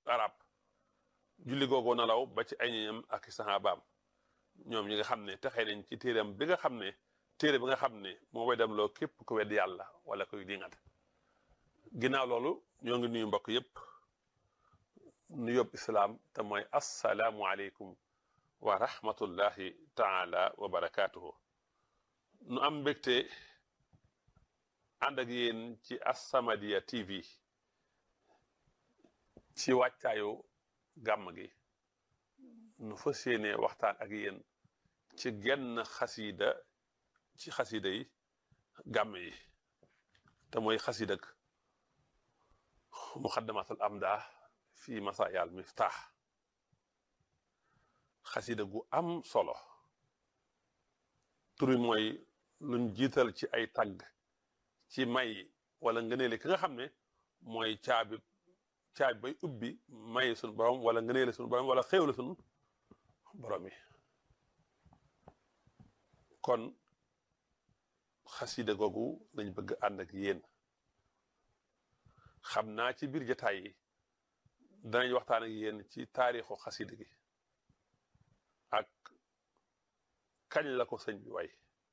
arab julli googu nalaw ba ci ay ñoñam ak sahabaam ñoom ñi nga xam ne taxee nañ ci téeram bi nga xam ne téere bi nga xam ne moo way dem loo képp ku wedd yàlla wala koy dingat ginnaaw loolu ñoo ngi nuyu mbokk yépp nu yóbbu islaam te mooy assalaamu aleykum wa rahmatullahi taala wa barakaatuhu nu am mbégte ànd ak yéen ci As-Samadiyya TV ci wàccaayu gàmm gi nu fas yéene waxtaan ak yéen ci genn xasiida ci xasiida yi gàmm yi te mooy xasiidak muqaddamatul amda fi masaayal miftaax xasiida gu am solo turi mooy luñ jiital ci ay tagg ci may wala ngëneele ki nga xam ne mooy caabi caabi bay ubbi may suñu borom wala ngëneele suñu borom wala xéewle suñu borom yi kon xasida googu lañ bëgg ànd ak yéen xam naa ci biir jataay yi danañ waxtaan ak yéen ci taarixu xasida gi ak kañ la ko sëñ bi way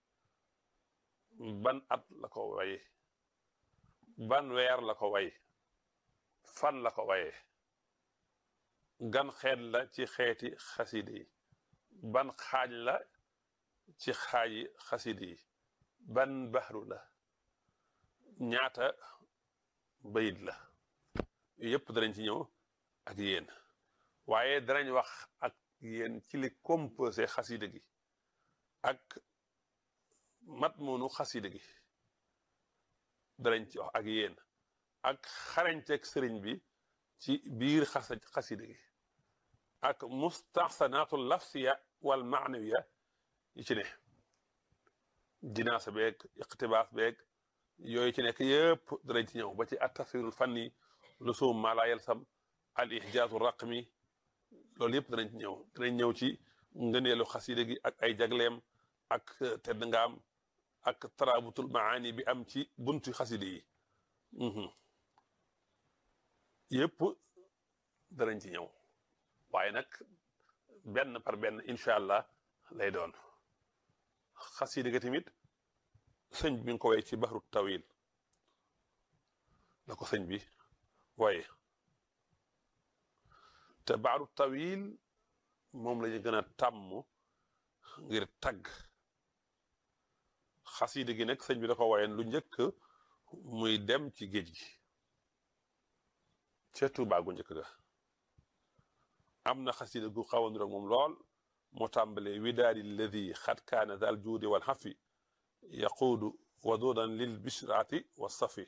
ban at la ko waye ban weer la ko way fan la ko waye gan xeet la ci xeeti xasida yi ban xaaj la ci xaaji xasida yi ban baxru la ñaata bayit la yëpp danañ ci ñëw ak yéen waaye danañ wax ak yéen ci li composé xasida gi ak mat moonu xasida gi danañ ci wax ak yéen ak xarañteeg sëriñ bi ci biir xasa xasida gi ak mustaxsanaatu lafsiya wal maanawiya yi ci ne jinaasa beeg iqtibaas beeg yooyu ci nekk yëpp danañ ci ñëw ba ci at tafsirul fanni lusum ma la yalsam al ihjaazu raqmi loolu yëpp danañ ci ñëw danañ ñëw ci ngëneelu xasida gi ak ay jagleem ak tedd ngaam ak taraabutul maani bi am ci buntu xasida yi yëpp danañ ci ñëw waaye nag benn par benn incha allah lay doon xasida ga tamit sëñ bi nga ko way ci baxru tawil la ko sëñ bi waaye te baxru tawil moom la ñu gën a tàmm ngir tagg xasida gi nag sëñ bi da ko wayen lu njëkk muy dem ci géej gi ca Tuubaa gu njëkk ga am na xasida gu xaw a niroog moom lool moo tàmbalee widaadi alladi xad kaana daal juudi wal xafi yaquudu waduudan lil bishraati wa safi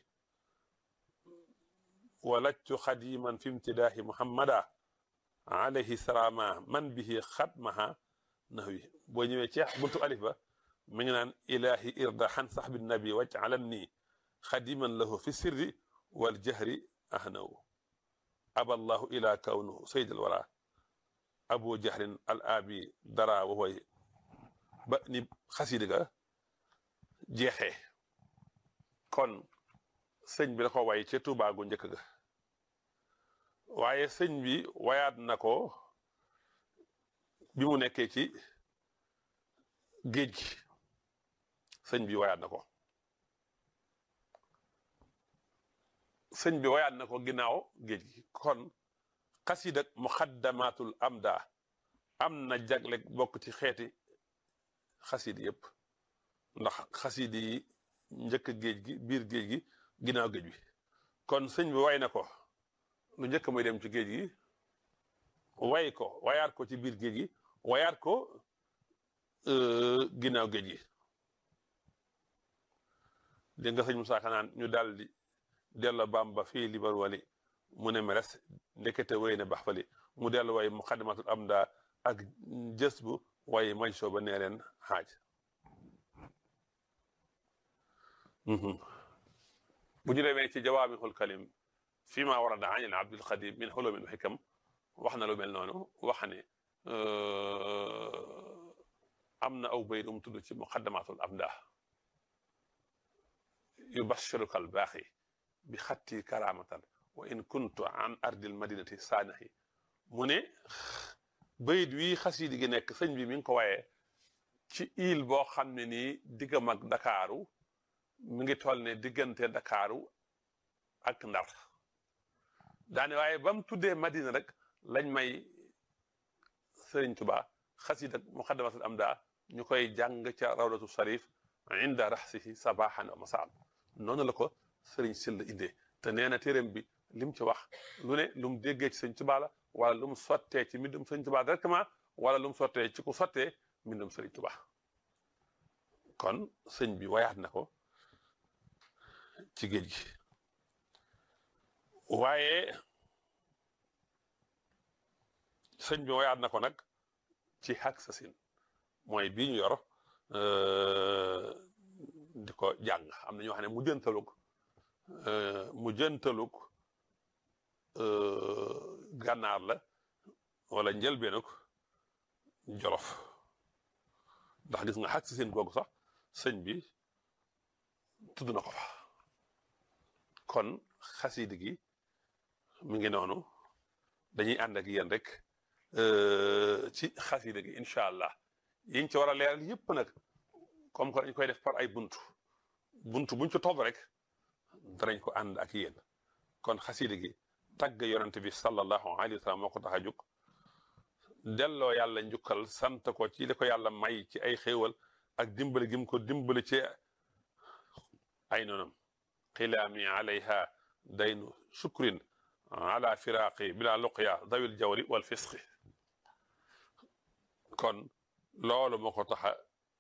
walajtu xadiman fi imtidaahi muhammada alayhi salaama man bihi xatmaha nahwi boo ñëwee ci buntu alif ba mi ngi naan ilahi irda xan saxbi nabi waj alan nii xadiman lahu fi sirri wal jahri ahnawu aballahu ila kawnuhu sayd al wara abu jahrin al abi dara wa way ba ni xasida ga jeexee kon sëñ bi da ko way ca Tuubaa gu njëkk ga waaye sëñ bi wayaat na ko bi mu nekkee ci géej gi sëñ bi wayaat na ko sëñ bi wayaat na ko ginnaaw géej gi kon xasida muxaddamatul amda am na jagle bokk ci xeeti xasida yëpp ndax xasida yi njëkk géej gi biir géej gi ginnaaw géej bi kon sëñ bi way na ko lu njëkk muy dem ci géej gi way ko wayaat ko ci biir géej gi wayaat ko ginnaaw géej gi dégg nga sëñ Musaa Ka naan ñu daal di dello Bamba fii libar wali mu ne meres ndekete way na bax fali mu dellu way muqaddimatul amda ak jës bu way may soo ba nee leen xaaj bu ñu demee ci jawaamihul kalim fii maa warada an abdul xadim min xulumin wa xikam wax na lu mel noonu wax ne am na aw bayt mu tudd ci muqaddamatul amda yubashiruka albaaxi bi xatti karamatan wa in kuntu an ardil madinati saanahi mu ne bayit wi xasidi gi nekk sëñ bi mi ngi ko wayee ci île boo xam ne nii diggam ak Dakaaru mi ngi toll ne diggante Dakaaru ak Ndar daane waaye ba mu tuddee Madina rek lañ may Sëriñ Tuba xasida muqaddamatul amda ñu koy jàng ca rawdatu sarif inda raxsihi sabahan wa masaan noonu la ko Sëriñ Sylla indee te nee na téeréem bi lim ci wax lu ne lu mu déggee ci Sëriñ Tuba la wala lu mu sottee ci mbindum Sëriñ Tuba directement wala lu mu sottee ci ku sottee mbindum Sëriñ Tuba kon sëñ bi wayaat na ko ci géej gi waaye sëñ bi wayaat na ko nag ci xaq sa sin mooy bii ñu yor di ko jàng am na ñoo xam ne mu jëntalug mu jëntalug gànnaar la wala njëlbeenug jolof ndax gis nga xaq sa sin googu sax sëñ bi tudd na ko fa kon xasidi gi mi ngi noonu dañuy ànd ak yéen rek ci xasida gi incha allah yiñ ci war a leeral yëpp nag comme que dañ koy def par ay buntu buntu buñ ci topp rek danañ ko ànd ak yéen kon xasida gi tagg yonent bi sallallahu alayhi wa sallam moo ko tax a jóg delloo yàlla njukkal sant ko ci li ko yàlla may ci ay xéewal ak dimbali gim ko dimbali ci ay noonam xilaami alayha daynu shukrin ala firaqi bila luqya dawil jawri wal fisqi kon loolu moo ko tax a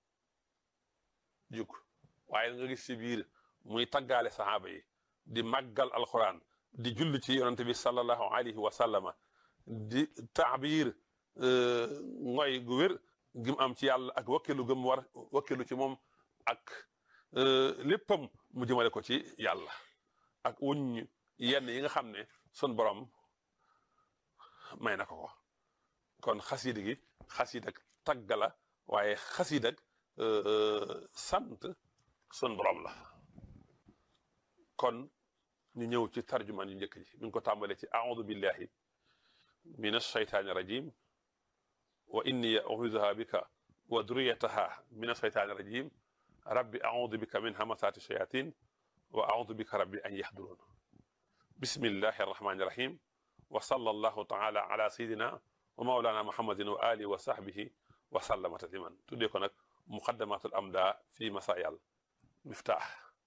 jug waaye nga gis ci biir muy taggaale saxaaba yi di màggal alquran di julli ci yonante bi sallallahu alayhi wa sallama di taabir ngoy gu wér gim am ci yàlla ak wakkilu gëm war wakkilu ci moom ak léppam mu jëmale ko ci yàlla ak wuñ yenn yi nga xam ne sun borom may na ko ko kon xasida gi xasida tagg la waaye xasida sant sun borom la kon ñu ñëw ci tarjumaan yu njëkk ji mi ngi ko tàmbalee ci audu billahi min alshaytaani rajim wa inni u'iiduha bika wa duriyataha min alshaytaani rajim rabbi audu bika min hamasaati shayatin wa audu bika rabbi an yahduruun bismillahi arrahmani irrahim wa sallallahu taala ala sayidina wa maulana muhammadin wa alihi wa sahbihi wa sallama tasliman tuddee ko nag muqaddamatul amda fi masaayal miftaax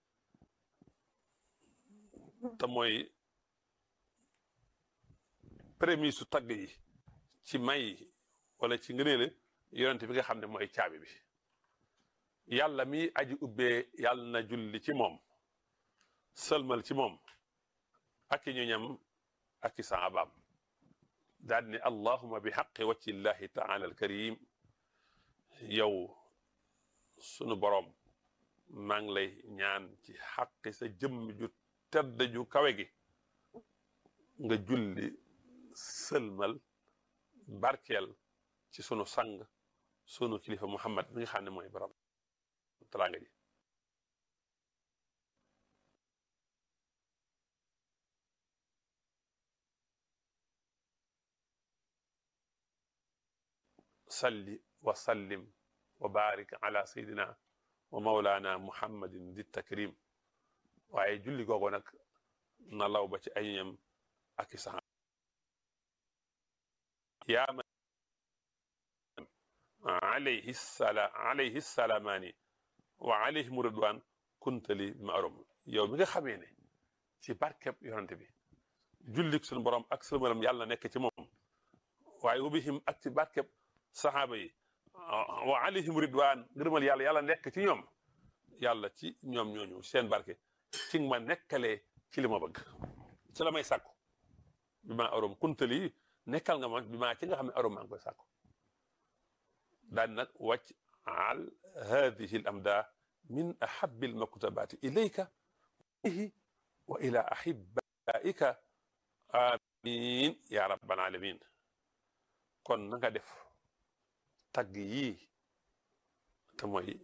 te mooy prémisse su tagg yi ci may wala ci ngëneele yonente bi nga xam ne mooy caabi bi yàlla mi aji ubbee yàlla na julli ci moom sëlmal ci moom ak i ñoñam ak i saabaam daal ne allahuma bi xaqi wacci llahi taala alkarim yow sunu boroom maa ngi lay ñaan ci xaqi sa jëmm ju tedd ju kawe gi nga julli sëlmal barkeel ci sunu sang sunu kilifa muhammad mi nga xam ne mooy borom teraanga ji salli wa sallim wa barik ala sayidina wa maulana muhammadin di takrim waaye julli googu nag na law ba ci ay ñam ak i sax yaa man alayhi sala alayhi salaamaani wa alayhim ridwaan kuntali maarum yow mi nga xamee ne ci barkeb yonante bi jullik suñu borom ak sëlmalam yàlla nekk ci moom waaye wubihim ak ci barkeb saxaaba yi wa alayhim ridwaan ngërëmal yàlla yàlla nekk ci ñoom yàlla ci ñoom ñooñu seen barke ci ma nekkalee ci li ma bëgg ci la may sàkku bi ma arom kuntali nekkal nga ma bi maa ci nga xam ne arom maa ngi koy sàkku daan nag wàcc al hadihi al amda min ahabi al maktubaati ilayka wa ila ahibaika amin ya rabbal alamin kon na nga def tagg yii te mooy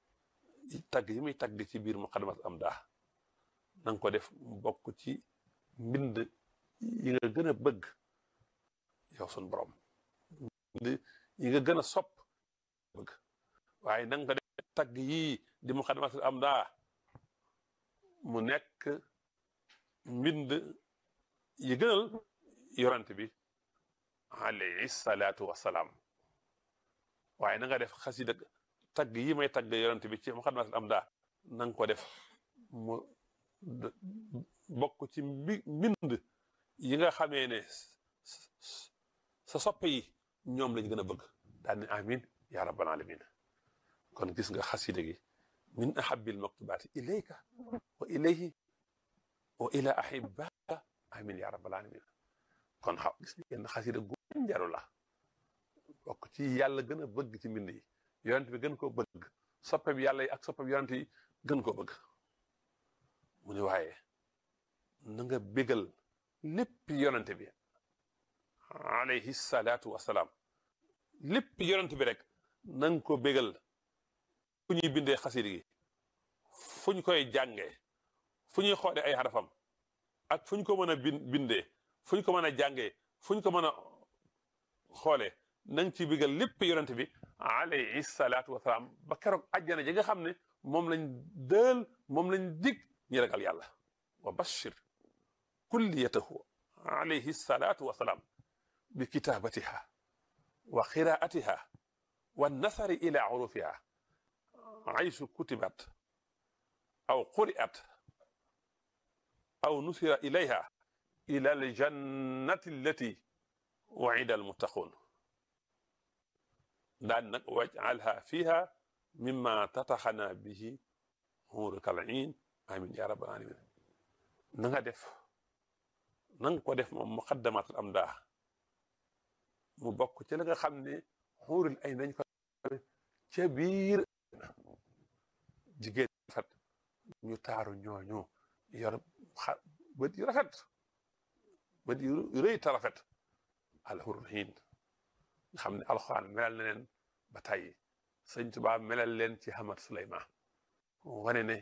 tagg yi muy tagg ci biir muqaddimat am daa na nga ko def bokk ci mbind yi nga gën a bëgg yow sun borom mbind yi nga gën a sopp bëgg waaye nanga ko def tagg yii di muqaddimatul amda mu nekk mbind yi gënal yorante bi alayhi salaatu wasalaam waaye na nga def xasida tagg yi may tagg yorante bi ci muqaddimatul amda na nga ko def mu bokk ci mbi mbind yi nga xamee ne sa soppe yi ñoom lañ gën a bëgg daal ne amin ya rabbal alamin kon gis nga xasida gi min ahabil maktubaati ilayka wa ilayhi wa ila ahibaka amin ya rabbal alamin kon xaw gis ngeen xasida gu njaru la bokk ci yàlla gën a bëgg ci mbind yi yonent bi gën koo bëgg soppe bi yàlla yi ak soppe bi yonent yi gën koo bëgg mu ne waaye na nga bégal lépp yonent bi alayhi salaatu wasalaam lépp yonent bi rek na nga ko bégal fu ñuy bindee xasida gi fu ñu koy jàngee fu ñuy xoole ay xarafam ak fu ñu ko mën a bindee fu ñu ko mën a jàngee fu ñu ko mën a xoolee na nga ci bégal lépp yonent bi alayhi salaatu wasalaam ba keroog àjjana ji nga xam ne moom lañ dël moom lañ dig ñi ragal yàlla wa bashir kulliyatahu alayhi salaatu wasalaam bi kitaabatiha wa qiraatiha wa nasari ila urufiha aysu kutibat aw quri'at aw nusira ilayha ila aljannati allati wa'ida almuttaqun daan nag waj'alha fiha mimma tataxana bihi huuraka al-iin amin ya rabbal alamin na nga def na nga ko def moom muqaddamatul amdah mu bokk ci la nga xam ne xuurul ay nañ ko ca biir jigéen rafet ñu taaru ñooñu yor xa bët yu rafet bët yu rëy ta rafet alxurul xiin nga xam ne alxuraan melal na leen ba tàyyi sëñ Tuubaa melal leen ci Hamad Suleymaan wane ne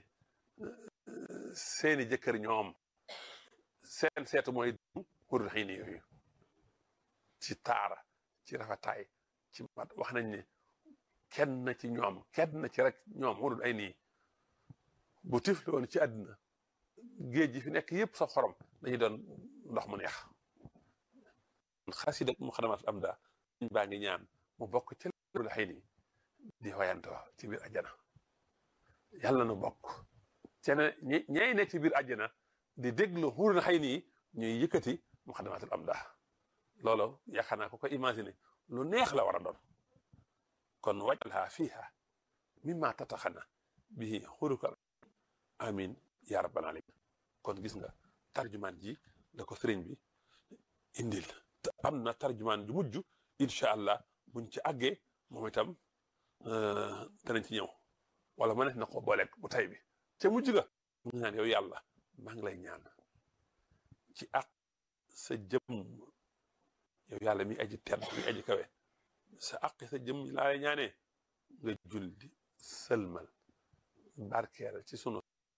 seeni jëkkër ñoom seen seetu mooy xurul xiin yooyu ci taara ci rafetaay ci mat wax nañ ne kenn ci ñoom kenn ci rek ñoom xurul ay nii bu tifli woon ci àddina géej gi fi nekk yëpp sa xorom dañuy doon ndox mu neex xasida muqaddamatul amda baa ngi ñaan mu bokk ci xurul xëy nii di wayantoo ci biir àjjana yàlla na bokk cene ñay ne ci biir àjjana di déglu xurul xëy nii ñuy yëkkati muqaddamatul amda loolu yaakaar naa ko ko imaginer lu neex la war a doon kon waj'alha fiha mimma tataxana bihi xuruka amin ya rabbal alamin kon gis nga tarjumaan ji la ko sëriñ bi indil te am na tarjumaan ju mujj incha allah buñ ci àggee moom itam danañ ci ñëw wala ma ne na ko booleeg bu tay bi ca mujj ga mu ngi naan yow yàlla maa ngi lay ñaan ci ak sa jëm yow yàlla mi aji tedd mi aji kawe sa aqi sa jëm laa lay ñaanee nga julli sëlmal barkeel ci sunu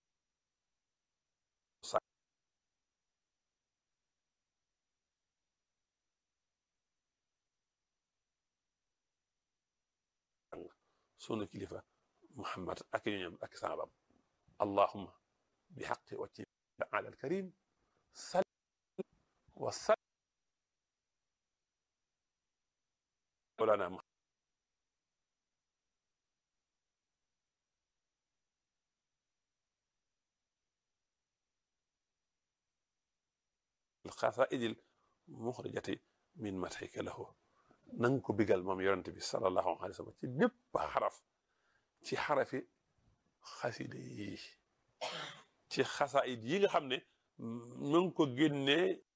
sa sunu kilifa muhammad ak ñoñam ak saabam allahumma bi xaqi wacci taala alkarim sal wa sal مولانا القصائد المخرجة من مدحك له ننكو بقال مام يرنت بي صلى الله عليه وسلم ci bépp xaraf ci xarafi xasida yi ci xasaayid yi nga xam ne mu ngi ko génnee